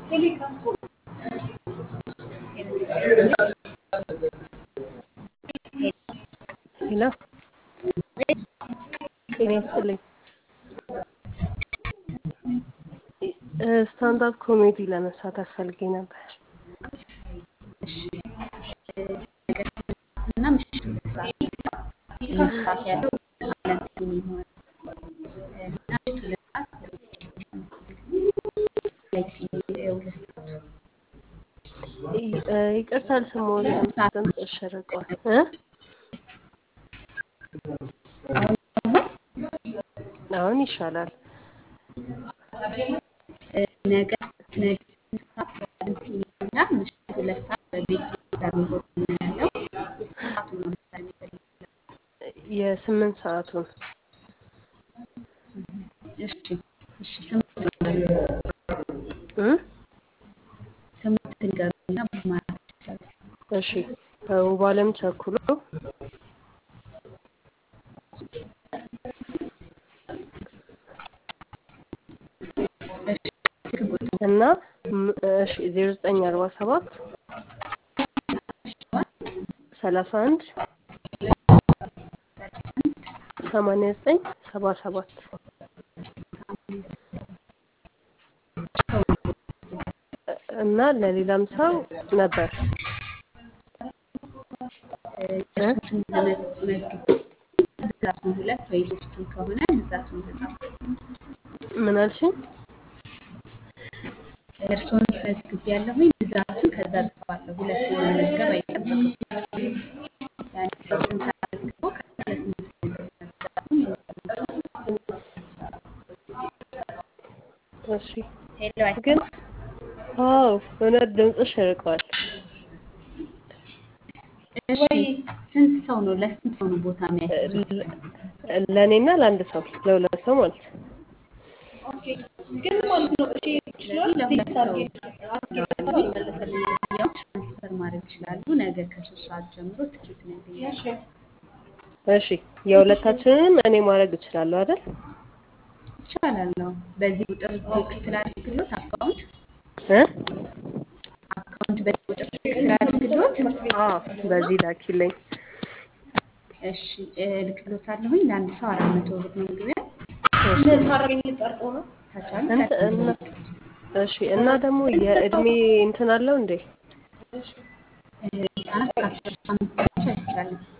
ሄሎ ጤና ይስጥልኝ። ስታንዳፕ ኮሜዲ ለመሳተፍ ፈልጌ ነበር። እና ምሽት ሁለት ሰዓት ሁለት ሰዓት ያለው አለን ሲኒማ እና ምሽት ሁለት ሰዓት ላይ ሲኒ ሁለት ሰዓቱ ይ- ይቅርታ አልሰማሁትም። ድምፅ እሸርቀዋል እ አሁን አሁን ይሻላል። ነገ ነገ ስንት ሰዓት በአለን ሲኒማ እና ምሽት ሁለት ሰዓት በቤት ዳሚሆን ነው ያለው። ሰዓቱን ነው ምሳሌ የሚፈልግ የስምንት ሰዓቱን እሺ እሺ ስምንት እ ስምንት ንገሩና ማለት ይቻላል። እሺ ውብ አለም ቸኩሎ እሺ ስልክ ቁጥር እና ም- እሺ ዜሮ ዘጠኝ አርባ ሰባት ሰላሳ አንድ ሰማንያ ዘጠኝ ሰባ ሰባት እና ለሌላም ሰው ነበር እሱን ለመዝግብ ብዛቱን ሁለት ወይ ሶስቱን ከሆነ ብዛቱን ተጻፉ። ምን አልሽኝ? እርስዎን መዝግብ ያለሁኝ ብዛቱን ከዛ ጽፋለሁ። ሁለት መመዝገብ አይጠበቅም። ያን ሰው ስንት አድርጎ ከዛ ለስንት ብዛቱን እሺ ሄሎ ግን አይሰማም? አዎ እውነት ድምፅሽ ርቀዋል። እሺ ስንት ሰው ነው ለስንት ሰው ነው ቦታ የሚያስይዙት? ለእኔና ለአንድ ሰው ለሁለት ሰው ማለት ነው። ስለዚህ ለሁለት ሰው ለዋለሁኝ ያው ትራንስፈር ማድረግ ይችላሉ። ነገ ከሶስት ሰዓት ጀምሮ ትኬት ነው ያገኛሉ። እሺ የሁለታችንንም እኔ ማድረግ እችላለሁ አይደል? ይቻላል ነው። በዚህ ቁጥር ቡክ ስላደርግሎት አካውንት እ አካውንት በዚህ ቁጥር ቡክ ስላደርግሎት አዎ በዚህ ላኪልኝ። እሺ እልክሎታለሁኝ። ለአንድ ሰው አራት መቶ ብር ነው መግቢያ። ከቻሉ እንት- እና እሺ እና ደግሞ የእድሜ እንትን አለው እንዴ? ህጻናት ከአስር አምስት ብቻ አይቻልም።